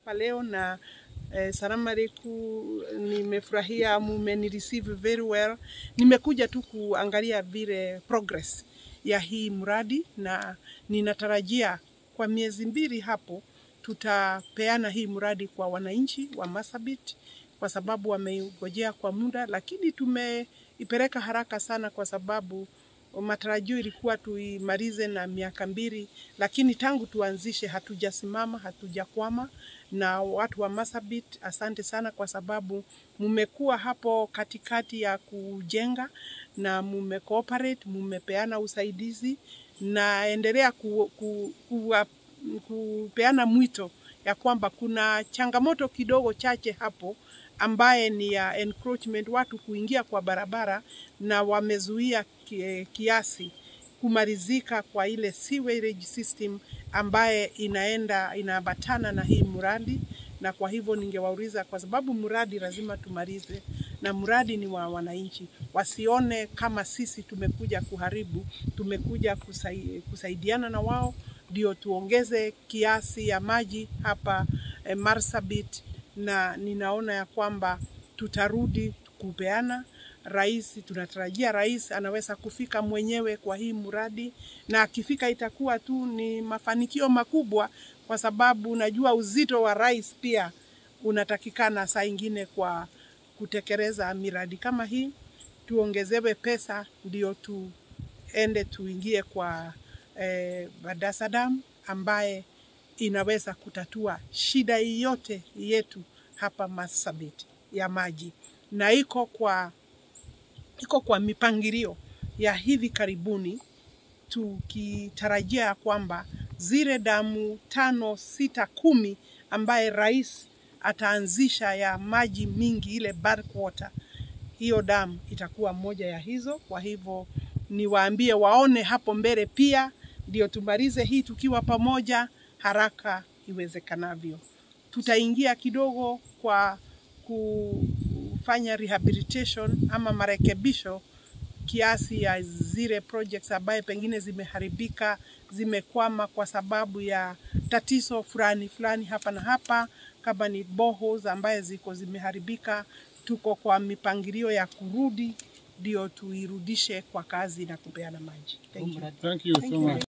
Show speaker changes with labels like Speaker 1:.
Speaker 1: hapa leo na eh, salamu alaikum. Nimefurahia, mumeni receive very well. Nimekuja tu kuangalia vile progress ya hii mradi na ninatarajia kwa miezi mbili hapo tutapeana hii mradi kwa wananchi wa Marsabit kwa sababu wameigojea kwa muda, lakini tumeipeleka haraka sana kwa sababu matarajio ilikuwa tuimalize na miaka mbili, lakini tangu tuanzishe hatujasimama, hatujakwama. Na watu wa Marsabit, asante sana kwa sababu mumekuwa hapo katikati ya kujenga na mume cooperate, mumepeana usaidizi na endelea ku, ku, ku, kupeana mwito ya kwamba kuna changamoto kidogo chache hapo ambaye ni ya encroachment, watu kuingia kwa barabara na wamezuia kiasi kumalizika kwa ile sewerage system ambaye inaenda inaambatana na hii mradi, na kwa hivyo ningewauliza, kwa sababu mradi lazima tumalize, na mradi ni wa wananchi, wasione kama sisi tumekuja kuharibu, tumekuja kusai, kusaidiana na wao ndio tuongeze kiasi ya maji hapa eh, Marsabit, na ninaona ya kwamba tutarudi kupeana rais. Tunatarajia rais anaweza kufika mwenyewe kwa hii mradi, na akifika itakuwa tu ni mafanikio makubwa, kwa sababu najua uzito wa rais pia unatakikana saa ingine kwa kutekeleza miradi kama hii. Tuongezewe pesa ndio tuende tuingie kwa eh, Badaza Dam ambaye inaweza kutatua shida yote yetu hapa Marsabit ya maji, na iko kwa iko kwa mipangilio ya hivi karibuni, tukitarajia ya kwamba zile damu tano sita kumi ambaye rais ataanzisha ya maji mingi ile bulk water, hiyo damu itakuwa moja ya hizo. Kwa hivyo niwaambie waone hapo mbele pia, ndio tumalize hii tukiwa pamoja haraka iwezekanavyo. Tutaingia kidogo kwa kufanya rehabilitation ama marekebisho kiasi ya zile projects ambaye pengine zimeharibika, zimekwama kwa sababu ya tatizo fulani fulani hapa na hapa, kama ni boreholes ambaye ziko zimeharibika. Tuko kwa mipangilio ya kurudi, ndio tuirudishe kwa kazi na kupeana maji. Thank you.
Speaker 2: Thank you so much.